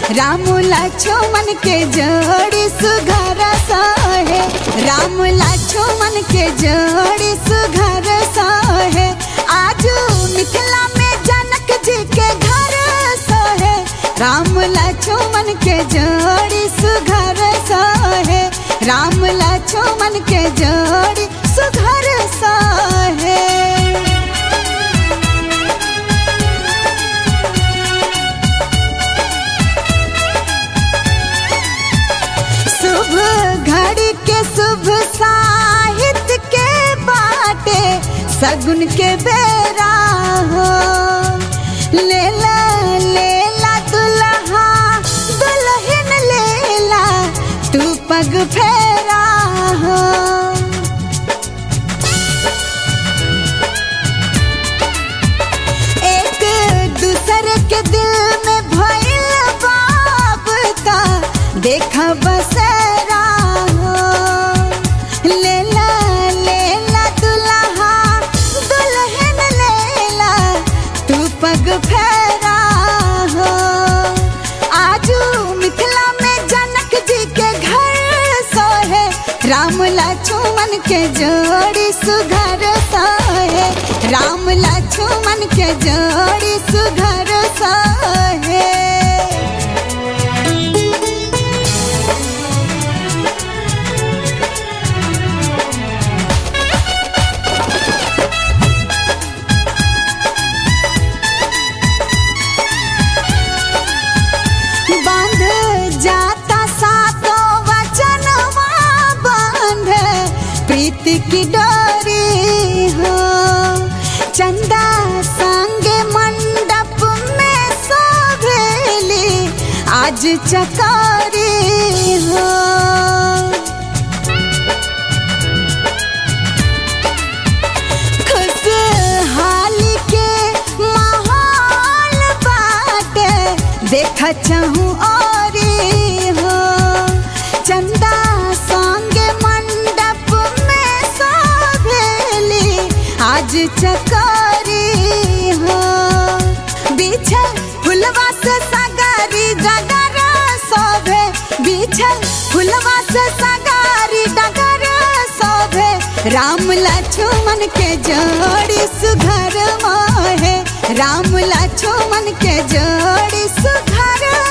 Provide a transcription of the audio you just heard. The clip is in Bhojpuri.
राम लक्ष्मण के जोड़ी सुघर सहे राम लक्ष्मण के जोड़ी सुघर सहे आज मिथिला में जनक जी के घर सहे राम लक्ष्मण के जोड़ी सुघर सहे राम लक्ष्मण के जोड़ी सुघर सहे शुभ घड़ी के शुभ साहित्य के बाटे सगुन के बेरा हो लेला लेला दुल्हा दुल्हन लेला तू पग फेरा हो एक दूसरे के दिल में भइल बाबता देखा बसरा हो लेला लेला दुल्हा दुल्हन लेला तू पग फेरा हो आजू मिथिला में जनक जी के घर सोहे राम लक्ष्मण के जोड़ी सुघर सोहे राम लक्ष्मण के जोड़ी सुघर सोहे बांध जाता सातो वचनवा बांध प्रीति की डोरी हो चंदा संगे मंडप में सोभेली आज चकारी हो खुशहाली के माहौल बाटे देखा चाहूँ और हो चंदा संगे मंडप में सोभेली आज चकारी हो बिछल फुलवा से सगारी डगर शोभे बिछल फुलवा से सगारी डगर शोभे राम लक्ष्मण के जोड़ी सुघर मोहे राम लक्ष्मण के जोड़ी सुघर